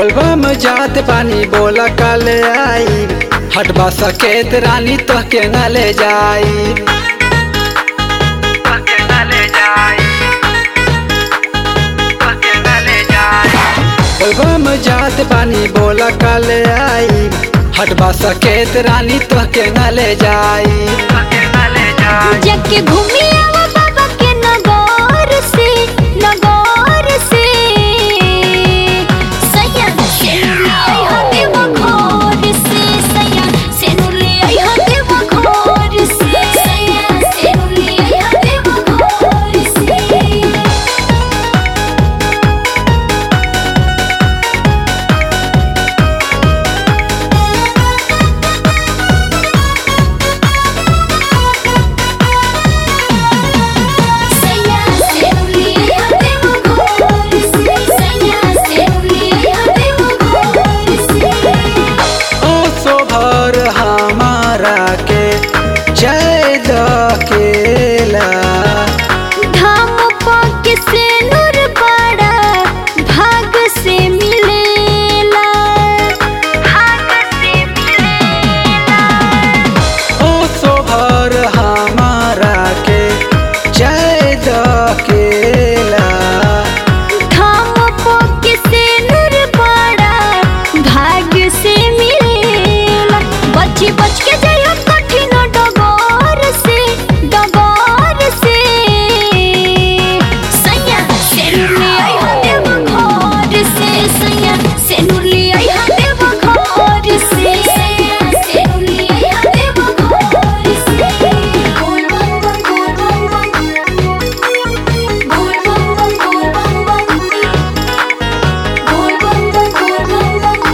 बोलबम जात पानी बोला कल आई हटबा सकेत रानी तो के न ले जाई बोलबम जात पानी बोला कल आई हटबा सकेत रानी तो के न ले जाई जाके घूमी आवा बाबा के नगौर से नगौर से सैया सेनुले आई हा देव घोर से सैया सेनुले आई हा देव घोर से सैया सेनुले आई हा देव घोर से सैया सेनुले आई हा देव घोर से सैया सेनुले आई हा देव घोर से ओ सोभर हमारा के जय दकेला धाम पाके से नूर बड़ा भाग से मिलेला भाग से मिलेला ओ सोभर हमारा के जय दकेला धाम पाके से नूर बड़ा भाग से मिलेला बची बच के जाइयो कठिन डगौर से डगौर से सैया सेनुरली आई हा देव घर से सैया सेनुरली आई हा देव घर से सैया सेनुरली आई हा देव घर से गोल बम बम गोल बम बम गोल बम बम गोल बम बम गोल बम बम गोल बम बम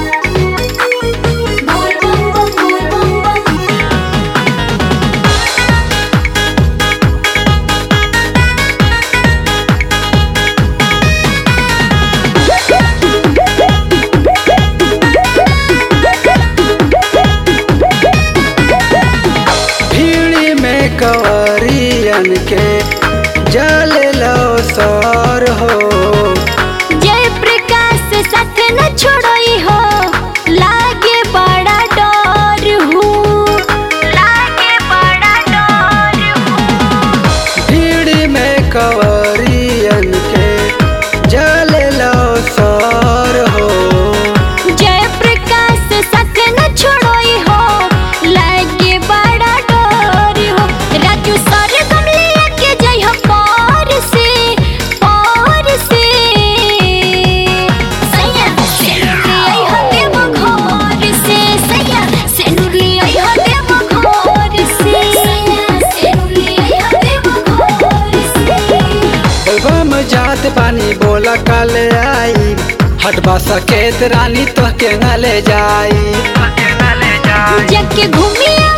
गोल बम बम गोल बम बम भीड़ी में कवरियन के जल लो सर हो जय प्रकाश साथ न छोड़ई हो लागे बड़ा डर हूँ लागे बड़ा डर हूँ भीड़ी में कवरियन के जल लो सर हो जय प्रकाश साथ न छोड़ई हो लागे बड़ा डर हो राजू सर गमले के जय हो पार से पार से सैया सेनुरली आई हो देव घर से सैया सेनुरली आई हो देव घर से सैया सेनुरली आई हो देव घर से बोलबम जात पानी बोला कल आई हटबा सकेत रानी तो के न ले जाई जाके घूमी आवा